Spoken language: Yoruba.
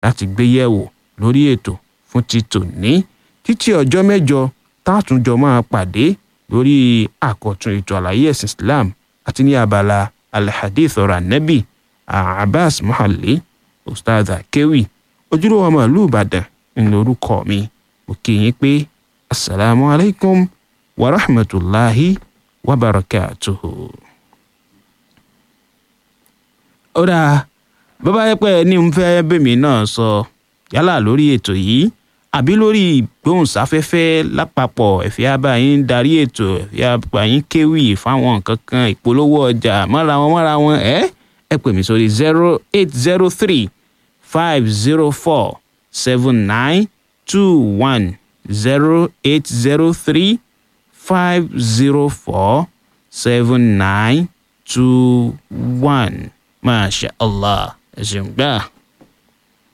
láti gbé yẹ̀wò lórí ètò fún ti tòní títí ọjọ́ mẹ́jọ tátúnjọ máa pàdé lórí àkọ̀tun ètò àlàyé ẹ̀sìn Islam àti ní abala alhadith ọ̀rọ̀ ànẹ́bì Abbas Muhalli ustaz akewi ojúlówó ọmọ ìlú Ìbàdàn ń lorúkọ mi mo kí yín pé asalaamu alaykum wa rahmatulahi wa barakatuhu. ó dáa bàbá yẹ pé ní n fẹ́ bèmí náà sọ yálà lórí ètò yìí àbí lórí ìgbóhùnsáfẹ́fẹ́ lápapọ̀ ẹ̀fẹ́ abáyín darí ètò ẹ̀fẹ́ abáyín kéwì fáwọn nǹkan kan ìpolówó ọjà mọ́ra wọn mọ́ra wọn ẹ́ ẹ pè mí sórí zero eight zero three five zero four seven nine two one zero eight zero three five zero four seven nine two one masha allah ẹ ṣeun gbà.